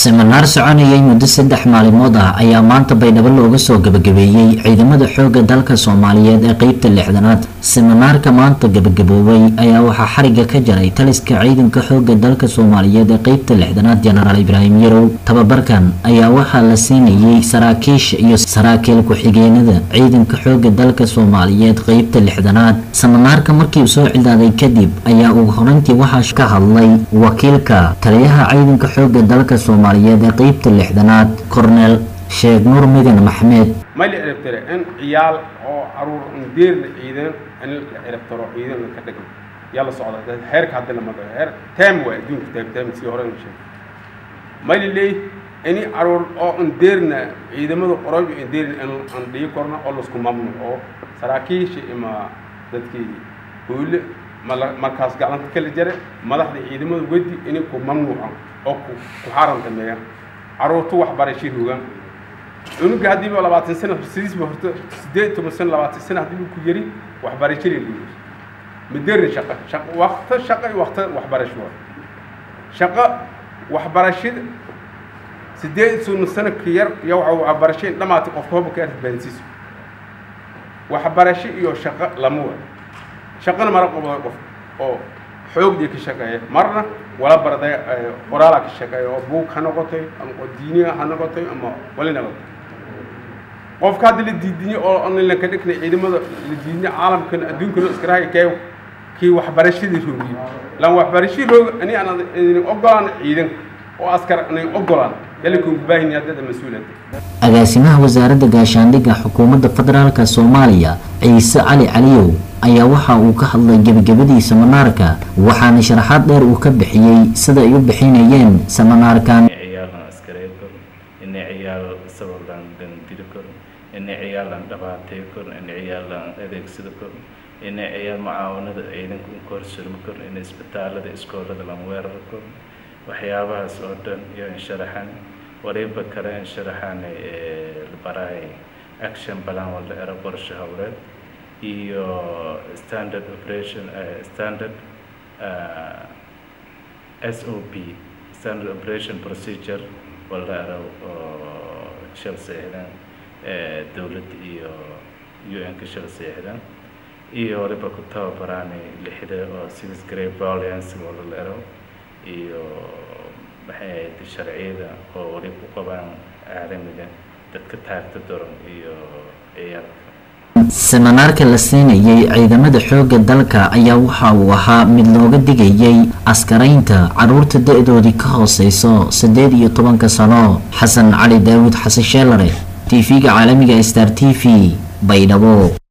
siminaar soconayay muddo saddex maalimood ah ayaa maanta baydhabo looga soo gabagabeeyey ciidamada xoogga dalka soomaaliyeed ee qeybta lixdanaad siminaarka maanta gabagaboobay ayaa waxaa xariga ka jaray taliska ciidanka xoogga dalka soomaaliyeed ee qeybta lixdanaad jenaraal ibraahim yarow tababarkan ayaa waxaa la siinayay saraakiisha iyo saraakiil ku-xigeenada ciidanka xoogga dalka soomaaliyeed qeybta lixdanaad siminaarka markii uu soo cildaaday kadib ayaa ugu horeyntii waxaa ka hadlay wakiilka taliyaha ciidanka xoogga dalka soomaaliyeed ee qeybta lixdanaad korneel sheekh nuur midan maxmed ma la ciribtire in ciyaal oo caruur undeer la ciidan in la ciribtiro ciidan ka dhigno yaa la socda heerka hadda lama dhaho heer taam waa adduunka taam taam sii hore in sheeg ma la leey ini caruur oo undeerna ciidamada qorayb undeerna in aan dhigi korno oo laisku mamnuuc oo saraakiisha ima dadkii howle markaas gacanta kala jare madaxda ciidamada wedi inay ku mamnuucan oo ku xaarantameeyaan caruurtu waxbarashay rogaan cunuga haddiiba labaatan sana sidiisba horta sideed toban sana labaatan sana haddii ku yari waxbarashadii lugus maderin shaqo shaqo wakta shaqo iyo wakta waxbarasho waa shaqo waxbarashada sideed toban sana ka yar iyo waxa waxbarashay dhamaatay qofka hoba ka arbaansiiso waxbarasho iyo shaqo lama waa shaqana mara qabada qof oo xoogdii ka shaqeeya marna wala barday qoraala ka shaqeeya oo buug ha noqotay ama diiniga ha noqotay ama wali noqotay qofka hadda la diidinyo oo online ka dhigna ciidamada la diidinyo caalamkan adduunkana iskarahay kee kii waxbarashadii roogiyey lan waxbarashadii roog ani aan idin ogolaan ciidan oo askar anayn ogolaan yalinkun baahin haddada mas-uuliyadda agaasimaha wasaaradda gaashaandhigga xukuumadda federaalka soomaaliya ciise cali caliyow ayaa waxa uu ka hadlay gebagabadii seminaarka waxaana sharaxaad dheer uu ka bixiyey sida ay u bixinayeen seminaarkan ciyaalan askareey kor inay ciyaal sabalan diri kor inay ciyaalan dhabaatay kor inay ciyaalan adeegsada kor inay ciyaal mucaawanada ciidanka u korsurmi kor in isbitaalada iskoolada lan weerar kor waxyaabahaas oo dhan iyo insharaxan wariba kale insharaxan baraay action balan wala era qorshe howleed iyo standard operation standard s o p standard operation procedure wala era oo shal seexdaan dowladda iyo u n ka shal seexdaan iyo waliba ku tababaraani lixda oo six grade violence wala la ero iyo maxay ahayd sharciyada oo wali ku qabaan caalamiga dadka taagta daran iyo ciyaalka seminaarka la siinayay ciidamada xoogga dalka ayaa waxa uu ahaa mid looga digayay askaraynta caruurta da-doodii ka hooseyso siddeed iyo tobanka sano xasan cali daawud xasan sheelare t v-ga caalamiga star t v baydhabo